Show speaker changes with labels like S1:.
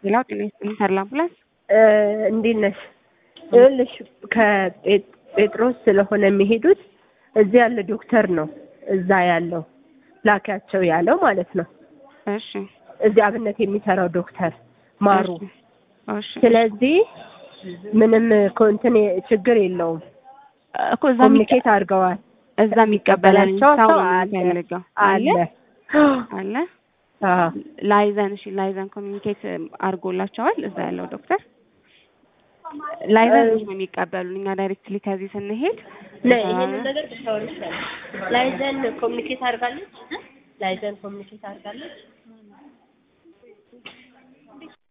S1: ሌላው ጤና ይስጥልኝ ተድላ አምቡላንስ
S2: እንዴት ነሽ? ይኸውልሽ ከጴጥሮስ ስለሆነ የሚሄዱት እዚህ ያለ ዶክተር ነው እዛ ያለው ላኪያቸው ያለው ማለት ነው።
S1: እሺ
S2: እዚህ አብነት የሚሰራው ዶክተር ማሩ።
S1: እሺ
S2: ስለዚህ ምንም እንትን ችግር የለውም።
S1: እኮ እዛ የሚቀ-
S2: ኮሚኒኬት አድርገዋል።
S1: እዛ የሚቀበለን
S2: ሰው
S1: ሰው ነው
S2: አለ
S1: የሚፈልገው
S2: አለ
S1: አለ
S2: አዎ።
S1: ላይዘን እሺ ላይዘን ኮሚኒኬት አድርጎላቸዋል እዛ ያለው ዶክተር ላይዘን ነው የሚቀበሉን እኛ ዳይሬክትሊ ከዚህ ስንሄድ
S2: ነ ይሄንን ነገር ብታወሪ ይሻላል። ላይዘን ኮሚኒኬት አድርጋለች። ላይዘን ኮሚኒኬት አድርጋለች።